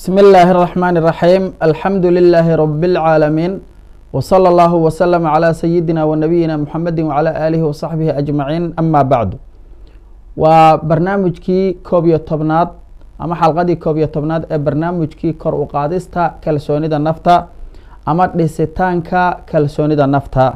بسم الله الرحمن الرحيم الحمد لله رب العالمين وصلى الله وسلم على سيدنا ونبينا محمد وعلى آله وصحبه أجمعين أما بعد waa barnaamijkii koob iyo tobnaad ama xalqadii koob iyo tobnaad ee barnaamijkii kor u qaadista kalsoonida nafta ama dhisitaanka kalsoonida nafta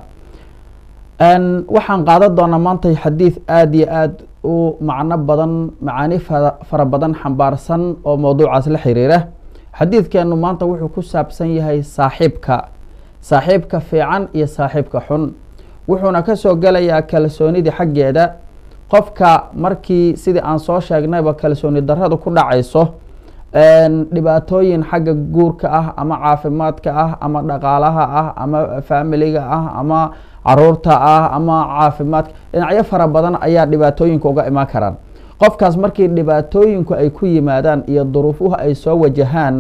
waxaan qaadan doonaa maanta xadiid aada iyo aada u macno badan macaani fara badan xambaarsan oo mowduucaas la xiriira xadiidkeenu maanta wuxuu ku saabsan yahay saaxiibka saaxiibka fiican iyo saaxiibka xun wuxuuna kasoo gelayaa kalsoonidii xaggeeda qofka markii sidii aan soo sheegnayba kalsooni daradu ku dhacayso dhibaatooyin xagga guurka ah ama caafimaadka ah ama dhaqaalaha ah ama faamiliga ah ama caruurta ah ama caafimaadka dhinacyo fara badan ayaa dhibaatooyinka uga imaan karaan qofkaas markii dhibaatooyinku ay ku yimaadaan iyo duruufuhu ay soo wajahaan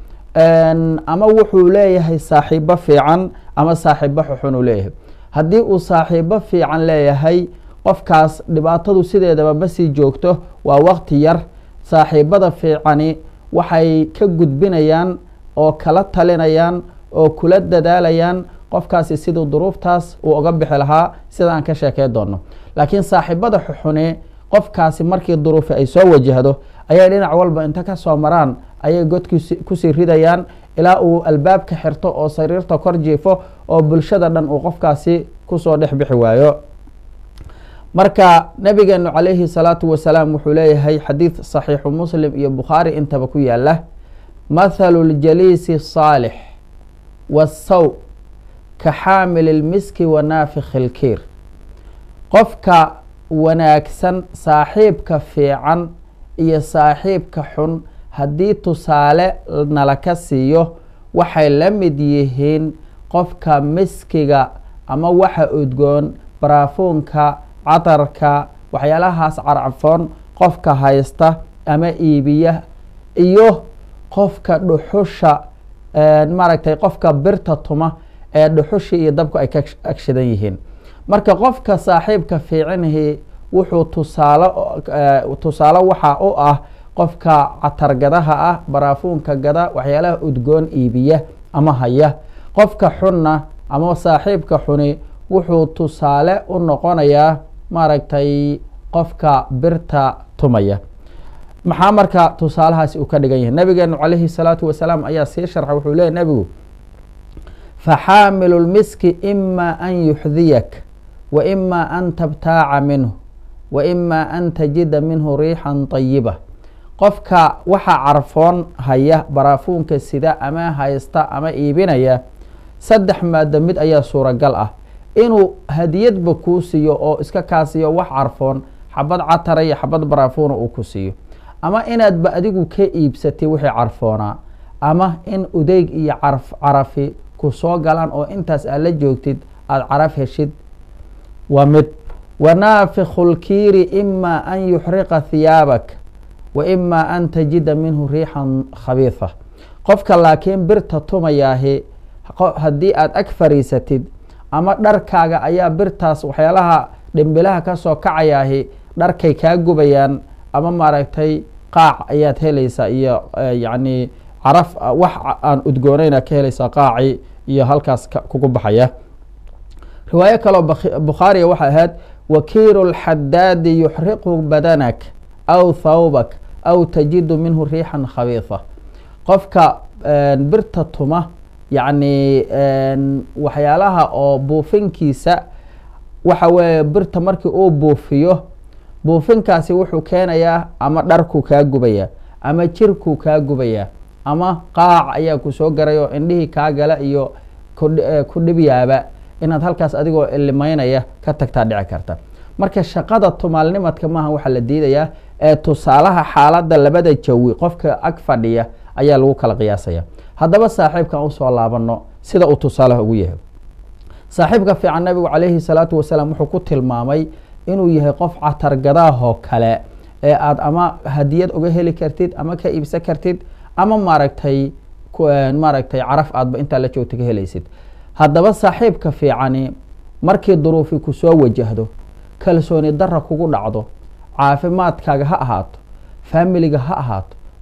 ama wuxuu leeyahay saaxiibo fiican ama saaxiibo xuxun uu leeyahay haddii uu saaxiibo fiican leeyahay qofkaas dhibaatadu sideedaba ma sii joogto waa waqti yar saaxiibada fiicani waxay ka gudbinayaan oo kala talinayaan oo kula dadaalayaan qofkaasi siduu duruuftaas uu uga bixi lahaa sida aan ka sheekey doono laakiin saaxiibada xuxune qofkaasi markii duruufi ay soo wajahdo ayay dhinac walba inta ka soo maraan ayay godki kusii ridayaan ilaa uu albaabka xirto oo sariirta kor jiifo oo bulshada dhan uu qofkaasi kusoo dhex bixi waayo marka nabigeenu calayhi salaatu wasalaam wuxuu leeyahay xadiid saxiixu muslim iyo bukhaari intaba ku yaala mathalu ljaliisi saalix wasaw ka xaamil lmiski wa naafikhi lkiir qofka wanaagsan saaxiibka fiican iyo saaxiibka xun haddii tusaale nala ka siiyo waxay la mid yihiin qofka miskiga ama waxa udgoon baraafuunka catarka waxyaalahaas carcafoon qofka haysta ama iibiya iyo qofka dhuxusha maaragtay qofka birta tuma ee dhuxushii iyo dabku ay ka agshidan yihiin marka qofka saaxiibka fiicanihi wuxuu tusaale tusaale waxaa u ah qofka catargadaha ah baraafuunka gada waxyaalaha udgoon iibiya ama haya qofka xunna ama saaxiibka xuni wuxuu tusaale u noqonayaa maaragtay qofka birta tumaya maxaa marka tusaalahaasi uu ka dhigan yahay nabigeenu calayhi salaatu wasalaam ayaa sii sharxa wuxuu leeyay nebigu faxaamilu lmiski ima an yuxdiyak wa ima an tabtaaca minhu wa ima an tajida minhu riixan tayiba qofka waxa carfoon haya baraafuunka sida ama haysta ama iibinaya saddex maado mid ayaa suuragal ah inuu hadiyadba kuu siiyo oo iska kaa siiyo wax carfoon xabad catara iyo xabad baraafuuna uu ku siiyo ama inaadba adigu ka iibsatay wixii carfoonaa ama in udeyg iyo carf carafi ku soo galaan oo intaas aad la joogtid aada caraf heshid waa mid wanaafikhu lkiiri ima an yuxriqa hiyaabak wa ima an tajida minhu riixan khabiifa qofka laakiin birta tumayaahi haddii aada ag fariisatid ama dharkaaga ayaa birtaas waxyaalaha dhimbilaha kasoo kacayaahi dharkay kaa gubayaan ama maaragtay qaac ayaad helaysaa iyo yacni caraf wax aan udgoonayna ka helaysaa qaaci iyo halkaas kugu baxaya riwaayo kaloo bukhaariya waxay ahayd wakiiru lxadaadi yuxriqu badanak aw thawbak aw tajidu minhu riixan khabiifa qofka birta tuma yacni waxyaalaha oo buufinkiisa waxa weeye birta markii uu buufiyo buufinkaasi wuxuu keenayaa ama dharkuu kaa gubayaa ama jirkuu kaa gubayaa ama qaac ayaa ku soo garay oo indhihii kaa gala iyo ku dhibyaaba inaad halkaas adigoo ilimeynaya ka tagtaa dhici karta marka shaqada tumaalnimadka maaha waxaa la diidayaa ee tusaalaha xaaladda labada jawi qofka ag fadhiya ayaa lagu kala qiyaasaya haddaba saaxiibkan usoo laabano sida uu tusaalaha ugu yahay saaxiibka fiican nabigu calayhi salaatu wasalaam wuxuu ku tilmaamay inuu yahay qof catargadaahoo kale ee aada ama hadiyad uga heli kartid ama ka iibsan kartid ama maaragtay maaragtay caraf aadba intaa la joogta ka helaysid haddaba saaxiibka fiicani markii duruufi ku soo wajahdo kalsooni dara kugu dhacdo caafimaadkaaga ha ahaato faamiliga ha ahaato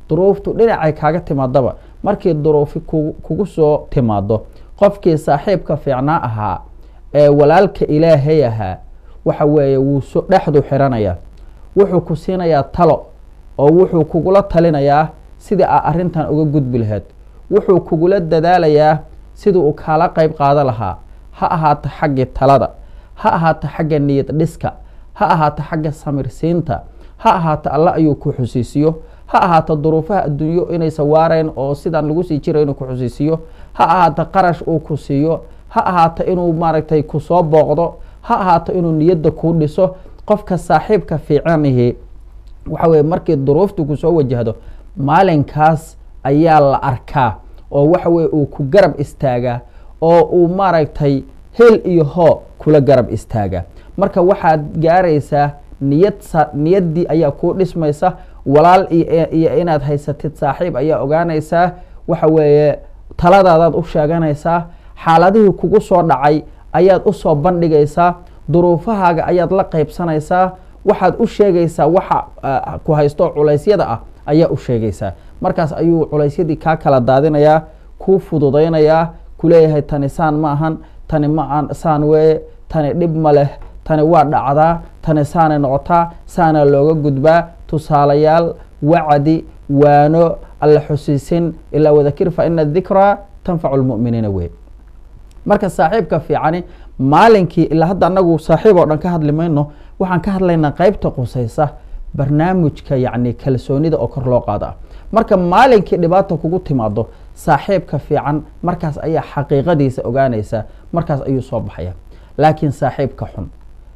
duruuftu dhinacay kaaga timaadaba markii duruufi kugu soo timaado qofkii saaxiibka fiicnaa ahaa ee walaalka ilaahay ahaa waxa weeye wuu so dhexdu xiranayaa wuxuu ku siinayaa talo oo wuxuu kugula talinayaa sidii aa arrintan uga gudbi lahayd wuxuu kugula dadaalayaa sidii uu kaala qeyb qaado lahaa ha ahaato xagga talada ha ahaato xagga niyad dhiska ha ahaato xagga samirsiinta ha ahaato alle ayuu ku xusiisiyo ha ahaato duruufaha adduunyo inaysan waarayn oo sidaan lagu sii jira inuu ku xusiisiyo ha ahaato qarash uu ku siiyo ha ahaato inuu maaragtay kusoo booqdo ha ahaato inuu niyadda kuu dhiso qofka saaxiibka fiicanihi waxa weye markii duruuftu kusoo wajahdo maalinkaas ayaa la arkaa oo waxa weye uu ku garab istaagaa oo uu maaragtay hel iyo hoo kula garab istaagaa marka waxaad gaaraysaa niyad niyaddii ayaa kuu dhismaysa walaal iyo inaad haysatid saaxiib ayaa ogaanaysaa waxa weeye taladaadaad u sheeganaysaa xaaladihii kugu soo dhacay ayaad usoo bandhigaysaa duruufahaaga ayaad la qeybsanaysaa waxaad u sheegaysaa waxa ku haysto culaysyada ah ayaa u sheegaysaa markaas ayuu culaysyadii kaa kala daadinayaa kuu fududaynayaa kuleeyahay tani saan ma ahan tani ma aan saan weeye tani dhib ma leh tani waa dhacdaa tani saanay noqotaa saana looga gudbaa tusaalayaal wacdi waano alla xusiisin ilaa wadakir fa ina dikraa tanfacu lmu'miniina wey marka saaxiibka fiicani maalinkii ilaa hadda anagu saaxiib oo dhan ka hadli mayno waxaan ka hadlaynaa qeybta qusaysa barnaamijka yacni kalsoonida oo kor loo qaado ah marka maalinkii dhibaata kugu timaado saaxiibka fiican markaas ayaa xaqiiqadiisa ogaanaysa markaas ayuu soo baxaya laakiin saaxiibka xun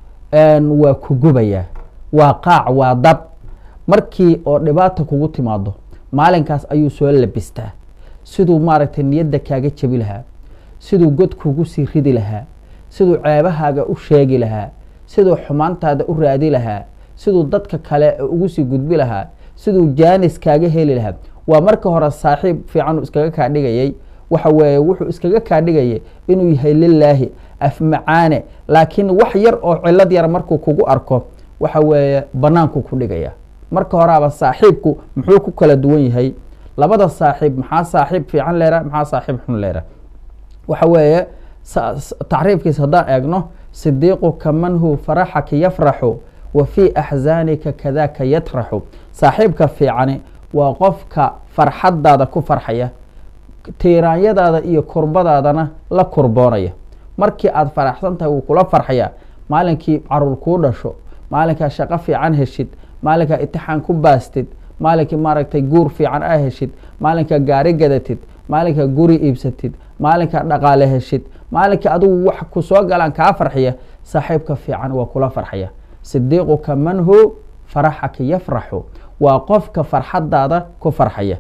waa ku gubayaa waa qaac waa dab markii oo dhibaata kugu timaado maalinkaas ayuu soo labistaa siduu maaragtay niyadda kaaga jebi lahaa siduu god kugu sii ridi lahaa siduu ceebahaaga u sheegi lahaa siduu xumaantaada u raadi lahaa siduu dadka kale ugu sii gudbi lahaa siduu jaanis kaaga heli lahaa waa marka hore saaxiib fiican uu iskaga kaa dhigayay waxa weeye wuxuu iskaga kaa dhigayay inuu yahay lilaahi afmacaane laakiin wax yar oo cilad yar markuu kugu arko waxa weeye banaanku ku dhigaya marka horeaba saaxiibku muxuu ku kala duwan yahay labada saaxiib maxaa saaxiib fiican leera maxaa saaxiib xun leera waxa weeye tacriifkiisa haddaan eegno sidiiquka man hu faraxaka yafraxu wa fii axzaanika kadaka yatraxu saaxiibka fiicani waa qofka farxadaada ku farxaya tiiraanyadaada iyo kurbadaadana la kurboonaya markii aad faraxsan tahay wuu kula farxaya maalinkii caruur kuu dhasho maalinkaa shaqo fiican heshid maalinkaa itixaan ku baastid maalinkii maaragtay guur fiican aa heshid maalinkaa gaari gadatid maalinkaa guri iibsatid maalinkaa dhaqaale heshid maalinkai adigu wax ku soo galaan kaa farxiya saaxiibka fiican waa kula farxaya sidiiquka man hu faraxaka yafraxu waa qofka farxadaada ku farxaya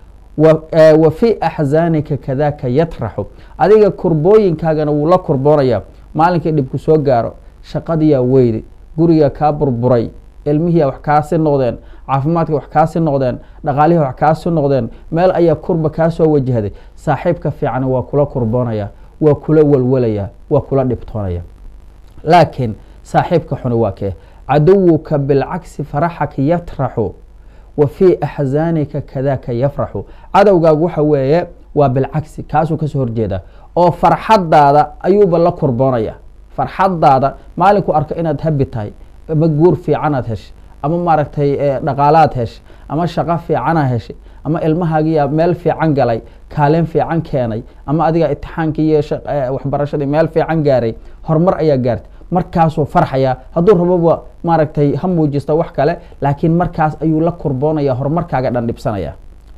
wa fii axzaanika kadaka yatraxu adiga kurbooyinkaagana wuu la kurboonaya maalinkii dhibku soo gaaro shaqadiyaa weydi guriga kaa burburay ilmihiia wax kaasi noqdeen caafimaadka wax kaasi noqdeen dhaqaalihii wax kaasi noqdeen meel ayaa kurba kaa soo wajahday saaxiibka fiican waa kula kurboonaya waa kula walwalaya waa kula dhibtoonaya laakiin saaxiibka xuni waa kee caduwuka bilcagsi faraxaka yatraxu wa fii axzaanika kadaka yafraxu cadowgaagu waxa weeye waa bilcagsi kaasuu kasoo horjeeda oo farxadaada ayuuba la kurboonaya farxadaada maalinku arko inaad habi tahay ama guur fiicanaad heshay ama maaragtay dhaqaalaad heshay ama shaqo fiicana heshay ama ilmahaagiyaa meel fiican galay kaalin fiican keenay ama adiga itixaankii iyo waxbarashadii meel fiican gaaray horumar ayaa gaartay markaasuu farxaya hadduu raboba maaragtay ha muujista wax kale laakiin markaas ayuu la kurboonaya horumarkaaga dhan dhibsanaya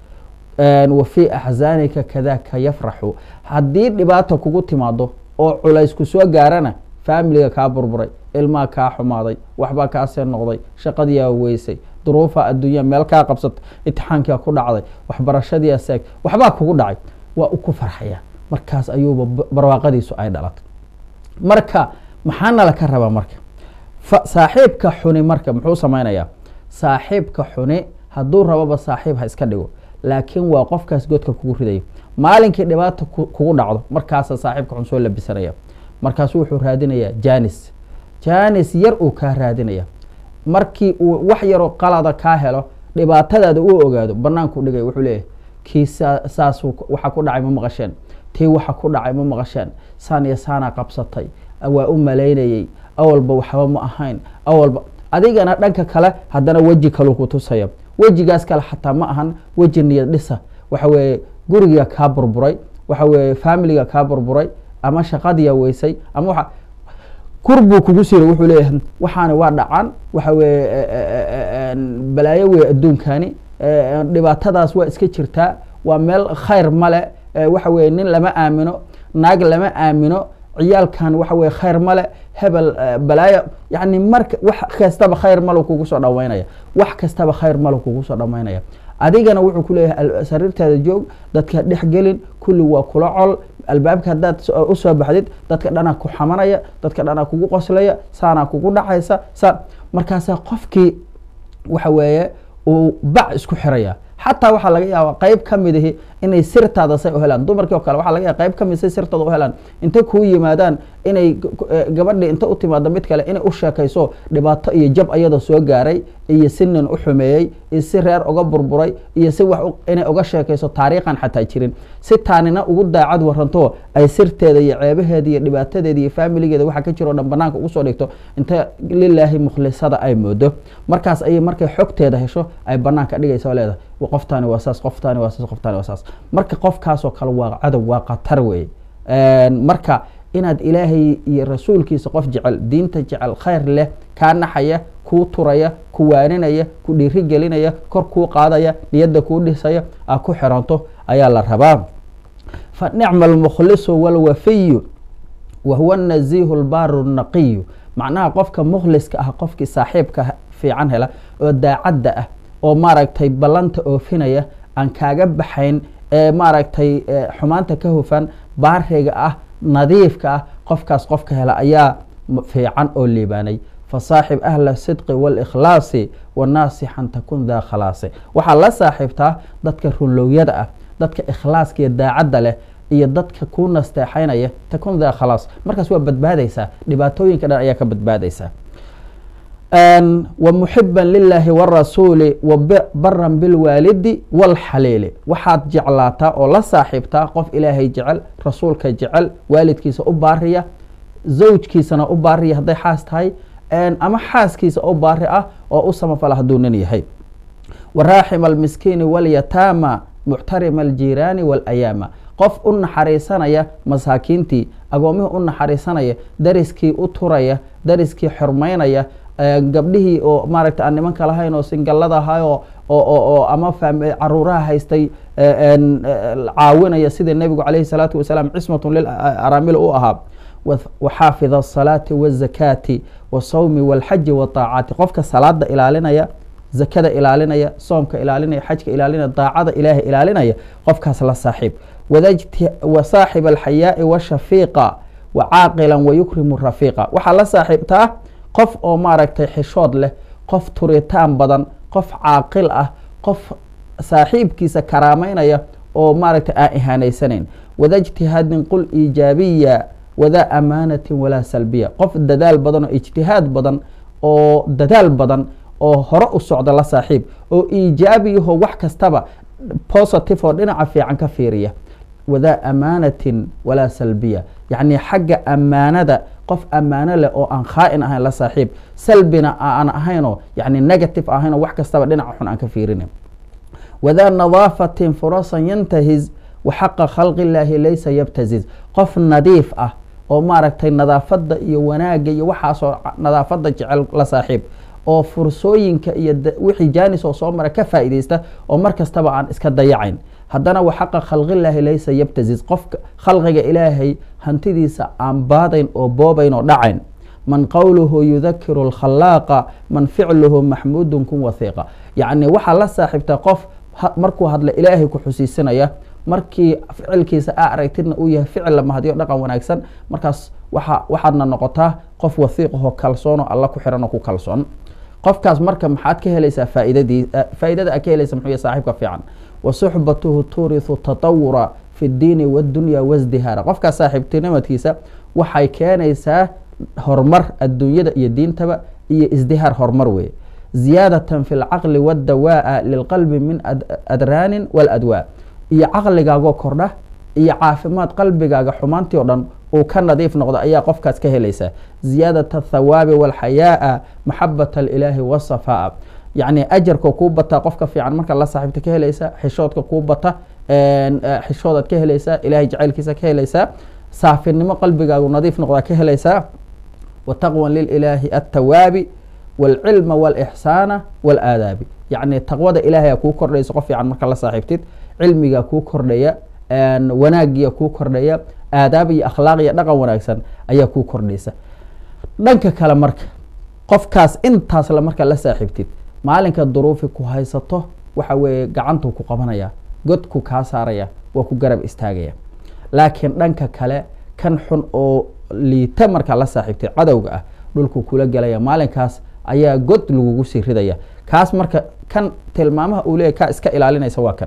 wa fii axzaanika kadaka yafraxu haddii dhibaata kugu timaado oo culays ku soo gaarana faamiliga kaa burburay ilmaha kaa xumaaday waxbaa kaasee noqday shaqadiyaa weysay duruufa adduunya meel kaa qabsata itixaankia ku dhacday waxbarashadiia seeg waxbaa kugu dhacay waa u ku farxaya markaas ayuuba barwaaqadiisu ay dhalatay marka maxaa nala ka rabaa marka saaxiibka xuni marka muxuu samaynayaa saaxiibka xuni hadduu raboba saaxiib ha iska dhigo laakiin waa qofkaas godka kugu ridayo maalinkii dhibaata kugu dhacdo markaasa saaxiibka xun soo labisanaya markaasu wuxuu raadinayaa janis janis yar uu kaa raadinaya markii uu wax yaroo qalada kaa helo dhibaatadaada u ogaado banaanku dhigay wuxuu leeyahay kii saas waxa ku dhacay ma maqasheen tii waxa ku dhacay ma maqasheen saan iyo saanaa qabsatay waa u malaynayey awalba waxba ma ahayn awalba adigana dhanka kale haddana weji kalu ku tusaya wejigaas kale xataa ma ahan weji niyad dhisa waxa weeye guriga kaa burburay waxa weeye familiga kaa burburay ama shaqadiya weysay ama waa kur buu kugu siray wuxuu leeyahay waxaani waa dhacan waxa weeye balaayo wey adduunkani dhibaatadaas waa iska jirtaa waa meel khayr male waxa weye nin lama aamino naag lama aamino ciyaalkan waxa weye khayr male hebel balaayo yani marka wax kastaba khayr malo kugu soo dhaweynaya wax kastaba khayr malo kugu soo dhameynaya adigana wuxuu ku leeyahay sariirtaada joog dadka dhexgelin kulli waa kula col albaabka haddaad usoo baxdid dadka dhanaa ku xamanaya dadka dhanaa kugu qoslaya saanaa kugu dhacaysa saa markaasaa qofkii waxa weeye uu bac isku xiraya xataa waxaa laga yaaba qeyb ka mid ihi inay sirtaada say u helaan dumarkii oo kale waxa laga yaaba qeyb ka mid say sirtooda u helaan intay kuu yimaadaan inay gabadhii inta u timaado mid kale inay u sheekayso dhibaato iyo jab ayada soo gaaray iyo si nin u xumeeyey iyo si reer uga burburay iyo si wax inay uga sheekayso taariikhan xataa jirin si taanina ugu daacad waranto ay sirteeda iyo ceebaheeda iyo dhibaatadeeda iyo faamiligeeda waxa ka jiro o dhan banaanka ugu soo dhigto inta lilaahi mukhlisada ay moodo markaas ayay markay xogteeda hesho ay banaanka dhigaysa oo leedahay qoftaani waa saas qoftaani waa saas qoftaani waa saas marka qofkaasoo kale waa cadow waa khatar wey marka inaad ilaahay iyo rasuulkiisa qof jecel diinta jecel khayr leh kaa naxaya kuu turaya ku waaninaya ku dhiiri gelinaya kor kuu qaadaya niyadda kuu dhisaya aa ku xiranto ayaa la rabaa fa nicma almukhlisu walwafiyu wa huwa naziihu lbaaru naqiyu macnaha qofka mukhliska ah qofkii saaxiibka fiican hela oo daacadda ah oo maaragtay ballanta oofinaya aan kaaga baxayn ee maaragtay xumaanta ka hufan baariga ah nadiifka ah qofkaas qofka hela ayaa fiican oo liibaanay fasaaxib ahla sidqi walikhlaasi wanaasixan takun daa khalaasi waxaa la saaxiibtaa dadka runlowyada ah dadka ikhlaaska iyo daacadda leh iyo dadka kuu nasteexaynaya takun daa khalaas markaas waa badbaadaysaa dhibaatooyinka dhan ayaa ka badbaadaysaa wmuxiba lilaahi wrasuuli wabaran bilwaalidi wاlxaliili waxaad jeclaataa oo la saaxiibtaa qof ilaahay jecel rasuulka jecel waalidkiisa u baariya zawjkiisana u baariya hadday xaas tahay ama xaaskiisa u baari ah oo u samafala hadduu nin yahay waraaxima almiskiini walyataama muctarima aljiiraani wاlayaama qof u naxariisanaya masaakiintii agoomihii u naxariisanaya dariskii u turaya dariskii xurmaynaya gabdhihii oo maaragta aan nimanka lahayn oo singallada ahay oo oo ama caruuraha haystay caawinaya sida nebigu calayhi salaatu wasalaam cismatun lilaramil u ahaa waxaafid asalaati wazakaati wasawmi walxaji wataacaati qofka salaada ilaalinaya zakada ilaalinaya soomka ilaalinaya xajka ilaalinaya daacada ilaahay ilaalinaya qofkaas la saaxiib wasaaxib alxayaai washafiiqa wacaaqila wayukrimu rafiiqa waxaa la saaxiibtaa qof oo maaragtay xishood leh qof turitaan badan qof caaqil ah qof saaxiibkiisa karaameynaya oo maaragtay aan ihaanaysanayn wada ijtihaadin qul iijaabiya wadaa amaanatin walaa salbiya qof dadaal badan oo ijtihaad badan oo dadaal badan oo hore u socda la saaxiib oo iijaabiyaho wax kastaba positive oo dhinaca fiican ka fiiriya wadaa amaanatin walaa salbiya yacni xagga ammaanada qof ammaano leh oo aan khaa'in ahayn la saaxiib salbina aan ahaynoo yani negative ahaynoo wax kastaba dhinaca xun aan ka fiirinin wadaa nadaafatin furasan yantahiz waxaqa khalqi illaahi laysa yabtaziz qof nadiif ah oo maaragtay nadaafadda iyo wanaagga iyo waxaasoo nadaafadda jecel la saaxiib oo fursooyinka iyo wixii jaanis oo soo mara ka faa'iidaysta oo mar kastaba aan iska dayacayn haddana waxaqa khalqillaahi laysa yabtaziz qofka khalqiga ilaahay hantidiisa aan baadayn oo boobayn oo dhacayn man qowluhu yudakiru alkhalaaqa man ficluhu maxmuudun kun wahiiqa yacni waxaa la saaxiibtaa qof markuu hadla ilaahay ku xusiisinaya markii ficilkiisa aa aragtidna uu yahay ficil la mahadiyo dhaqan wanaagsan markaas waa waxaadna noqotaa qof wahiiqahoo kalsoonoo alla ku xiran oo ku kalsoon qofkaas marka maxaad ka helaysaa faaidadii faaidada aad ka helaysa muxuu yahay saaxiibka fiican wa suxbatuhu tuurisu tatawura fi ddiini waaddunya wasdihaara qofkaas saaxiibtinimadkiisa waxay keenaysaa horumar adduunyada iyo diintaba iyo isdihaar horumar weeye ziyaadatan fi lcaqli waddawaa'a lilqalbi min adraanin waladwaa iyo caqligaagoo kordha iyo caafimaad qalbigaaga xumaantii o dhan uu ka nadiif noqdo ayaa qofkaas ka helaysaa ziyaadat athawaabi walxayaaa maxabat alilaahi wasafaa'a yacni ajarka kuu bataa qofka fiican marka la saaxiibta ka helaysaa xishoodka kuu bata xishoodaad ka helaysaa ilahay jacaylkiisa ka helaysaa saafinimo qalbigaagu nadiif noqdaa ka helaysaa wa taqwan lililaahi altawaabi wاlcilma wاlixsaana wاlaadaabi yacni taqwada ilaahay kuu kordhaysa qof fiican marka la saaxiibtid cilmigaa kuu kordhaya wanaagiya kuu kordhaya aadaab iyo akhlaaq iyo dhaqan wanaagsan ayaa kuu kordhaysa dhanka kale marka qofkaas intaasla marka la saaxiibtid maalinka duruufi ku haysato waxa weeye gacantuu ku qabanaya godku kaa saaraya waa ku garab istaagaya laakiin dhanka kale kan xun oo liita markaa la saaxiibtay cadowga ah dhulku kula gelaya maalinkaas ayaa god lagugu sii ridaya kaas marka kan tilmaamaha uu leeyahy kaa iska ilaalinaysa waa kan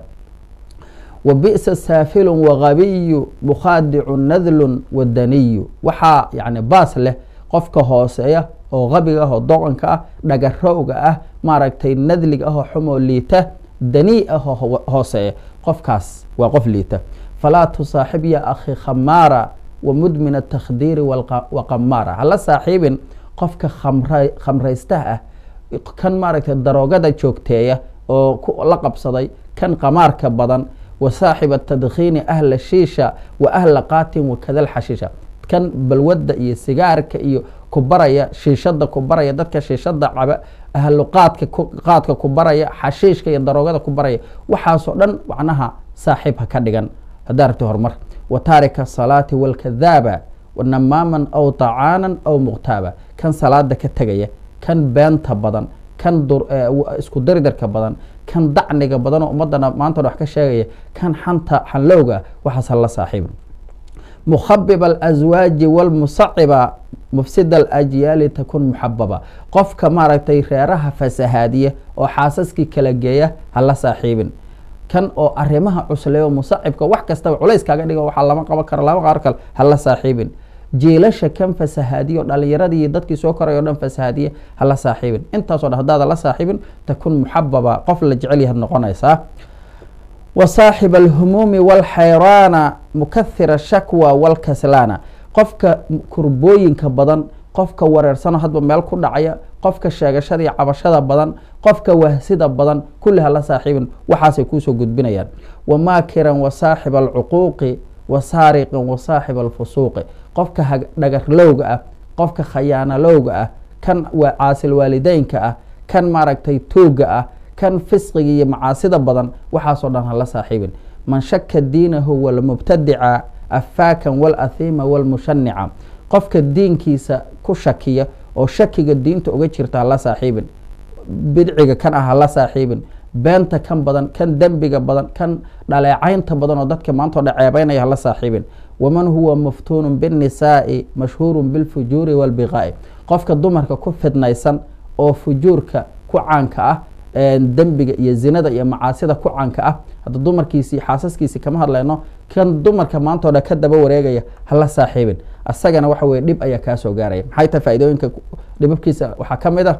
wa bi'sa saafilun wagabiyu mukhaadicu nadlun wadaniyu waxaa yani baas leh qofka hooseeya oo qabiga ah oo doqonka ah dhagarowga ah maaragtay nadliga ah oo xumoo liita danii ah oo hooseeya qofkaas waa qof liita falaa tusaaxib ya akhi khamaara wa mudmin atakhdiiri waqamaara hala saaxiibin qofka khamraystaha ah kan maaragtay daroogada joogteeya oo la qabsaday kan qamaarka badan wa saaxiba tadkhiini ahla shiisha wa ahla qaatin wakadal xashiisha kan balwadda iyo sigaarka iyo ku baraya shiishada ku baraya dadka shiishada caba ahlu qaadka qaadka ku baraya xashiishka iyo daroogada ku baraya waxaasoo dhan macnaha saaxiib ha ka dhigan haddaa rabti horumar wa taarika asalaati walkadaaba namaaman aw tacaanan aw muqtaaba kan salaada ka tegaya kan beenta badan kan isku daridarka badan kan dacniga badan oo ummadana maanta wax ka sheegaya kan xanta xanlowga waxaas hala saaxiibin mukhabib alaswaaji walmusaciba mufsida alajyaali takun muxababa qofka maaragtay reeraha fasahaadiya oo xaasaskii kala geeya hala saaxiibin kan oo arimaha cusleeyo musacibka wax kastaba culays kaaga dhigo waxaa lama qaban karo lama qaar kale hala saaxiibin jiilasha kan fasahaadiya o dhalinyaradii dadkii soo koray o dhan fasahaadiya hala saaxiibin intaaso dhan haddaada la saaxiibin takun muxababa qof la jecel yahaad noqonaysaa wa saaxiba alhumuumi walxayraana mukahira shakwa walkaslaana qofka kurbooyinka badan qofka wareersano hadba meel ku dhacaya qofka sheegashada iyo cabashada badan qofka wahsida badan kulli hala saaxiibin waxaasay kuusoo gudbinayaan wa maakiran wa saaxiba alcuquuqi wa saariqin wa saaxiba alfusuuqi qofka dhagarlowga ah qofka khayaanalowga ah kan caasil waalideynka ah kan maaragtay tuuga ah kan fisqiga iyo macaasida badan waxaasoo dhan hala saaxiibin man shaka diinahu walmubtadica afaakan walahiima walmushanica qofka diinkiisa ku shakiya oo shakiga diinta uga jirta hala saaxiibin bidciga kan ah hala saaxiibin beenta kan badan kan dembiga badan kan dhaleecaynta badan oo dadka maanta o dhan ceebeynaya hala saaxiibin waman huwa maftuunun biاnnisaa'i mashhuurun bilfujuuri walbiqaa'i qofka dumarka ku fidnaysan oo fujuurka ku caanka ah dembiga iyo zinada iyo macaasida ku caanka ah hadda dumarkiisii xaasaskiisii kama hadlayno kan dumarka maanta o dhan ka daba wareegaya hala saaxiibin asagana waxa weye dhib ayaa kaa soo gaaraya maxay tahay faaidooyinka dhibabkiisa waxaa ka mid ah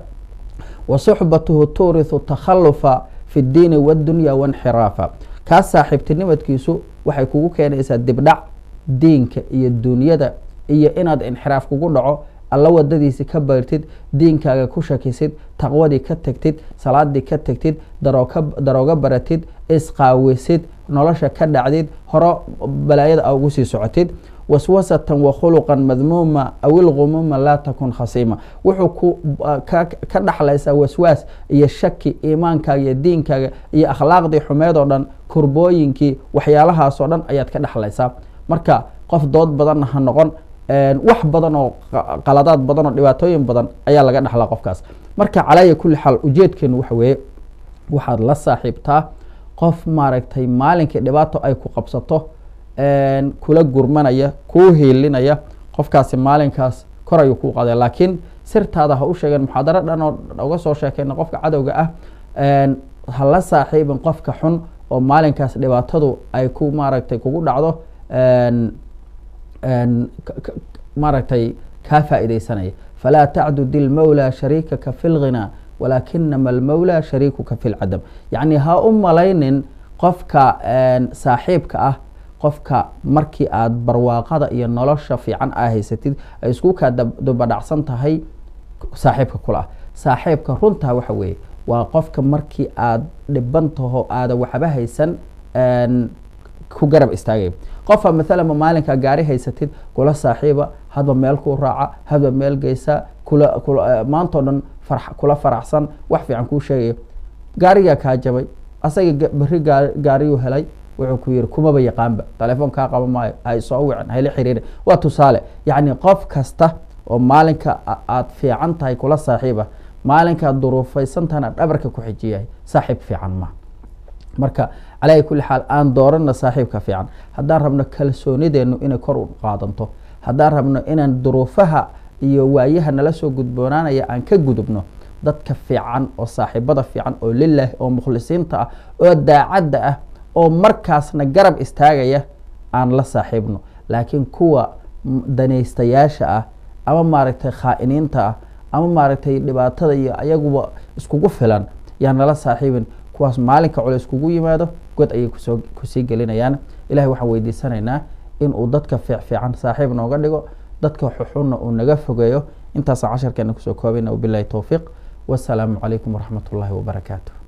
wa suxbatuhu tuurihu takhalufa fi اdiini wاdunya waاnxiraafa kaas saaxiibtinimadkiisu waxay kugu keenaysaa dibdhac diinka iyo dunyada iyo inaad inxiraaf kugu dhaco alla wadadiisi ka bayrtid diinkaaga ku shakisid taqwadii ka tegtid salaadii ka tegtid darooga baratid isqaawisid nolosha ka dhacdid horo balaayada a ugu sii socotid waswasatan wakhuluqan madmuuma aw ilgumuuma laa takun khasiima wuxuu ku ka dhaxlaysaa waswaas iyo shaki iimaankaaga iyo diinkaaga iyo akhlaaqdii xumeed oo dhan kurbooyinkii waxyaalahaasoo dhan ayaad ka dhexlaysaa marka qof dood badanna ha noqon wax badan oo qaladaad badan oo dhibaatooyin badan ayaa laga dhexlaa qofkaas marka calaaya kulli xaal ujeedkeenu waxa weeye waxaad la saaxiibtaa qof maaragtay maalinkii dhibaato ay ku qabsato kula gurmanaya kuu hiilinaya qofkaasi maalinkaas kor ayuu kuu qaday laakiin sirtaada ha u sheegeen muxaadaro dhan oo uga soo sheekeyna qofka cadowga ah ha la saaxiibin qofka xun oo maalinkaas dhibaatadu ay ku maaragtay kugu dhacdo maaragtay kaa faa'iidaysanaya falaa tacdud ilmawlى shariikaka fi اlghinaa walaakinama almawlaa shariikuka fi lcadam yacni ha u malaynin qofka saaxiibka ah qofka markii aada barwaaqada iyo nolosha fiican aa haysatid ay isku kaa dubadhacsan tahay saaxiibka kula ah saaxiibka runtaa waxa weeye waa qofka markii aada dhiban taho aada waxba haysan ku garab istaagaya qofa maalan ma maalinka gaari haysatid kula saaxiiba hadba meel ku raaca hadba meel geysa kula maantao dhan kula faraxsan wax fiican kuu sheegaya gaarigaa kaa jabay asaga beri gaariyuu helay wuxuu ku yiri kumaba yaqaanba telefoon kaa qaba maayo hay soo wicin hayla xiriiri waa tusaale yacni qof kasta oo maalinka aad fiican tahay kula saaxiiba maalinkaad duruufaysantahana dhabarka ku xijiyahay saaxiib fiican ma marka calaa kulli xaal aan doorana saaxiibka fiican haddaan rabno kalsoonideenu inay kor u qaadanto haddaan rabno inaan duruufaha iyo waayaha nala soo gudboonaanaya aan ka gudubno dadka fiican oo saaxiibada fiican oo lilah oo mukhlisiinta ah oo daacadda ah oo markaasna garab istaagaya aan la saaxiibno laakiin kuwa danaystayaasha ah ama maaragtay khaa'iniinta ah ama maaragtay dhibaatada iyo ayaguba iskugu filan yaan nala saaxiibin kuwaas maalinka culays kugu yimaado god ayay kusoo kusii gelinayaan ilahay waxaan weydiisanaynaa inuu dadka fiic fiican saaxiib nooga dhigo dadka xuxunna uu naga fogeeyo intaasaan casharkeena kusoo koobayna wabilahi towfiiq wasalaamu calaykum waraxmat ullaahi wabarakaatu